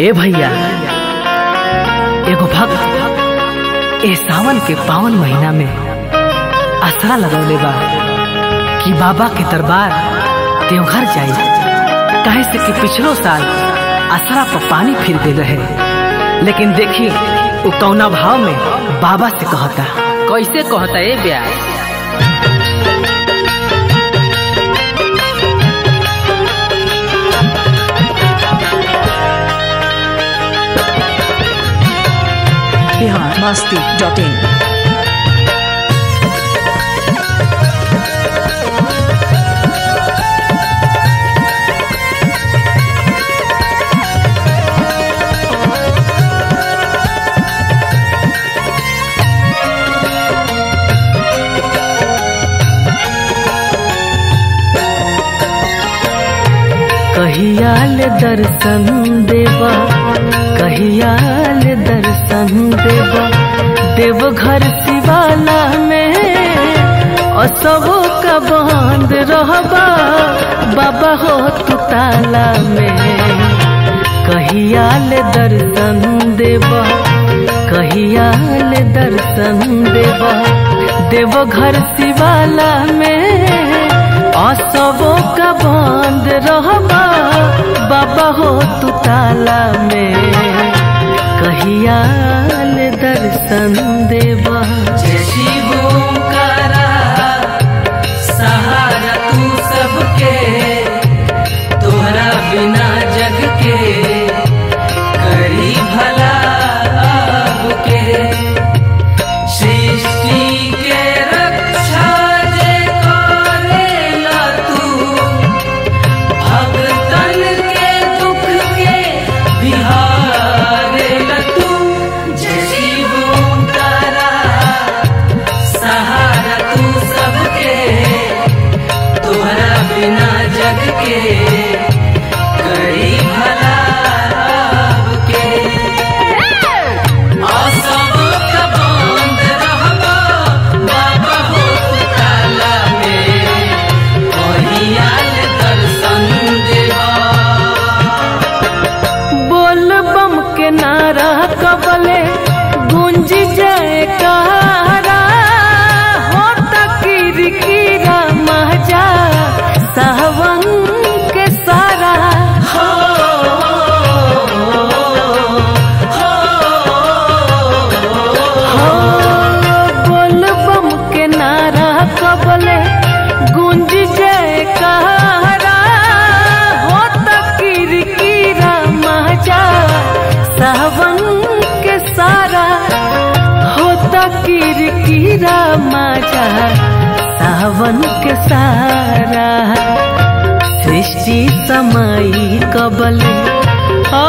ए भैया एगो भक्त ए सावन के पावन महीना में आसरा लगौले बा कि बाबा के दरबार देवघर जाई काहे से कि पिछलो साल आसरा पर पानी फिर गए रहे लेकिन देखी उ कौना भाव में बाबा से कहता कैसे कहता ए ब्यास biharmasti.in कहियाल दर्शन देवा कहियाल दर्शन देवा देवघर शिवाला में असबो का बंद रहबा बाबा हो तू ताला में कहियाल दर्शन देवा कहियाल दर्शन देवा देवघर शिवाला में असबो का बंद रहबा बाबा हो तू ताला में कहियाल दर्शन देवा जय शिव ओंकारा सहारा तू सबके तोहरा बिना जग के करी भला अब के सृष्टि के रक्षा जे करेला तू भगतन के दुख के बिहारेला तू जय शिव ओंकारा सहारा तू सबके तोहरा बिना जग के करी भला अब के असब का बंद रहबा बाबा हो तू ताला में कहियाल दर्शन देवा बोल बम के नारा कबले गूंज जाए कारा हो तकीर कीरा महजा सावन के सारा हो हो बोल बम के नारा कबले गूंज जाए कारा हो तकीर कीरा महजा सावन के सारा हो तकीर कीरा मजा सावन के सारा सृष्टि समाई कबले आ,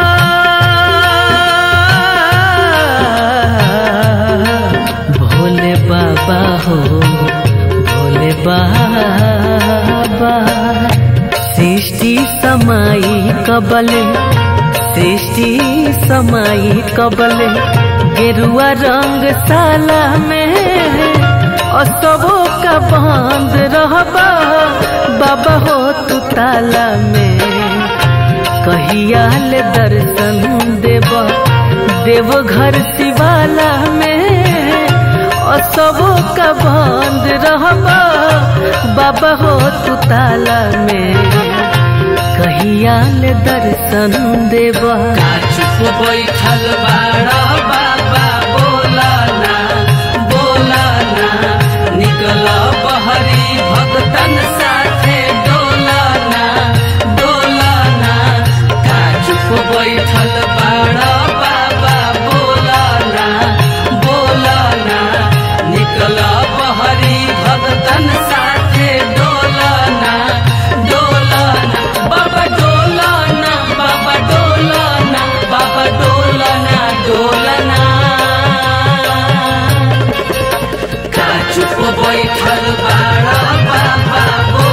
भोले बाबा हो भोले बाबा सृष्टि समाई कबले सृष्टि समाई कबले गेरुआ रंग साला में असबो का बंद रहबा बाबा हो तू ताला में कहियाल दर्शन देवा देवघर शिवाला में असबो का बंद रहबा बाबा हो तू ताला में कहियाल दर्शन देवा चुप बैठल बाड़ा बाबा बोला ना बोला ना निकल बहरी भगतन साथे डोला ना डोला ना का चुप बैठल बाड़ा बाबा बोला ना बोला ना निकल बहरी भगतन साथे डोला ना डोला ना बाबा डोला ना बाबा डोला ना बाबा डोला ना डोला ना का चुप बैठल बाड़ा बाबा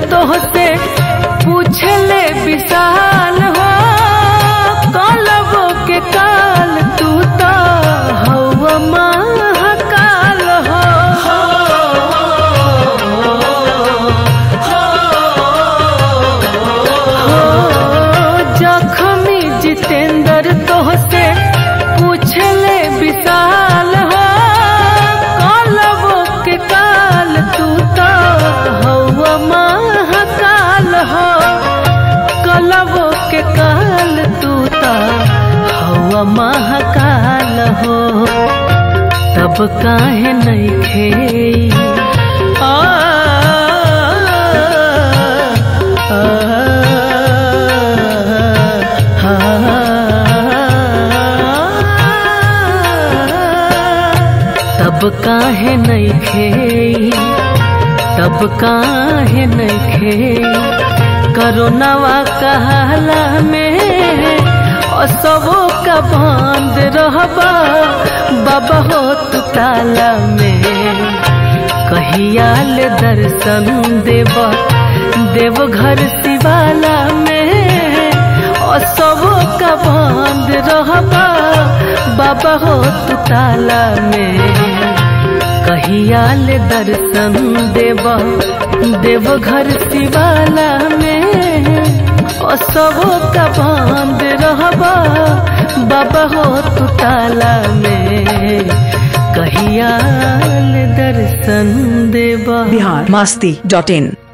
तोहसे पूछले विशाल हो कालबो के काल तू तो हवा महाकाल हो हो जखमी जितेंद्र तोहसे पूछले विशाल हो कालबो के काल तू तो हवा महाकाल हो कलबो के काल तू तो हवा महाकाल हो तब काहे नहीं खे आ, आ, तब काहे नहीं खे तब काहे नहीं खे करोनावा कहला में असबो का बंद रहबा बाबा हो तू ताला में कहियाल दर्शन देव देव घर शिवाला में असबो का बंद रहबा बाबा हो तू ताला में कहियाल दर्शन देव देव घर शिवाला में असबो का बंद रहबा बाबा हो तू ताला में कहियाल दर्शन देवा बिहार मस्ती डॉट इन